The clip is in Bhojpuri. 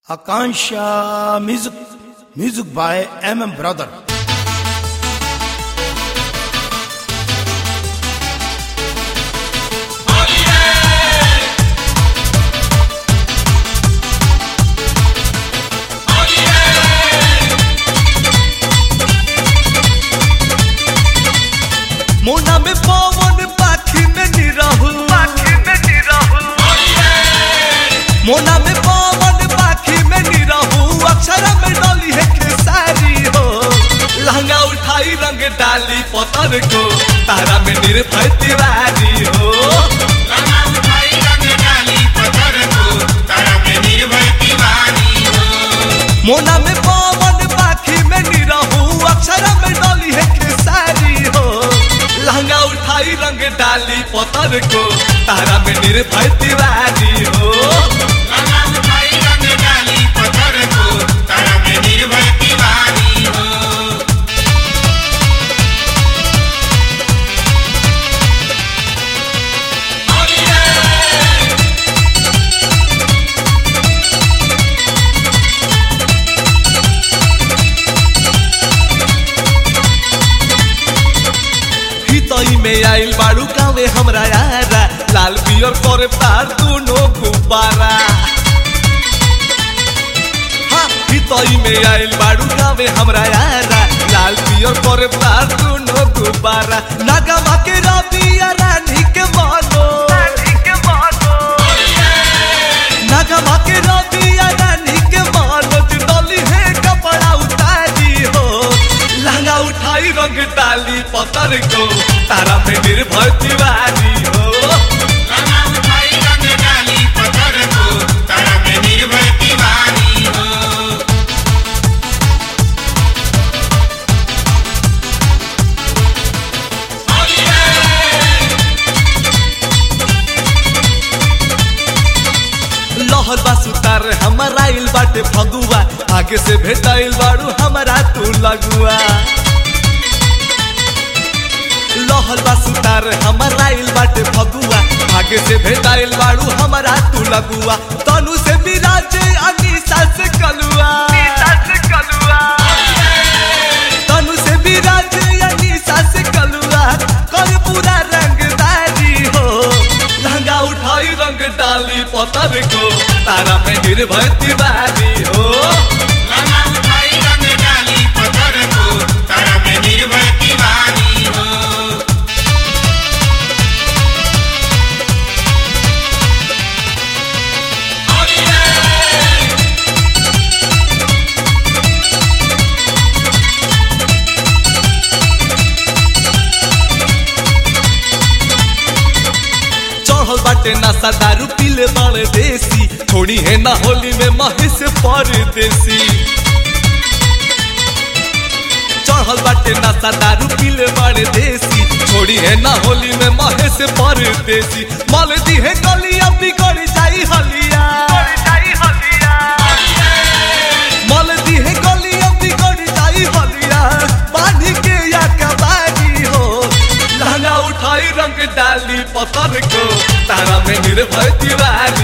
Akansha Music, music by MM Brother. मोना में पवन पाखी में निरहु पाखी में निरहु मोना में पवन पाखी में निरहु अक्षर में डली है खेसारी हो लहंगा उठाई रंग डाली पतर को तारा में निर्भय तिवारी हो मोना में पवन पाखी में निरहु अक्षर में डली है खेसारी हो लहंगा उठाई रंग डाली पतर को तारा में निर्भय तिवारी हो हितई में आइल बाड़ू गावे हमरा यारा लाल पियर करे तार दोनों गुब्बारा हाँ, हितई में आइल बाड़ू गावे हमरा यारा लाल पियर करे तार दोनों गुब्बारा नागमा के रबिया रानी के मानो नागमा के रबिया रानी के मानो डली है कपड़ा उतारी हो लहंगा उठाई रंग डाली पतर को तारा में निर्भय तिवारी हो लहर बा सुतार हमारा आइल बाटे फगुआ आगे से भेटाइल बाड़ू हमारा तू लगुआ लहर बा सुतार हमारा आइल बाटे फगुआ आगे से भेटाइल बाड़ू हमारा तू लगुआ तनु से मिराजे अनीसा से कलुआ तनु से मिराजे अनीसा से कलुआ कर पूरा रंगदारी हो लहंगा उठाई रंग डाली पतर को तारा में निर्भय तिवारी हो चढ़ल बाटे नशा दारू पीले बाड़े देसी थोड़ी है ना होली में महेश परदेसी चढ़ल बाटे नशा दारू पीले बाड़े देसी छोड़ी है ना होली में महेश परदेसी मल दी है गलिया बिगड़ जाई हलिया मल दी है गलिया बिगड़ जाई हलिया बांधी के या कबारी हो लहंगा उठाई रंग डाली पत्थर को तारा में निर्भय तिवारी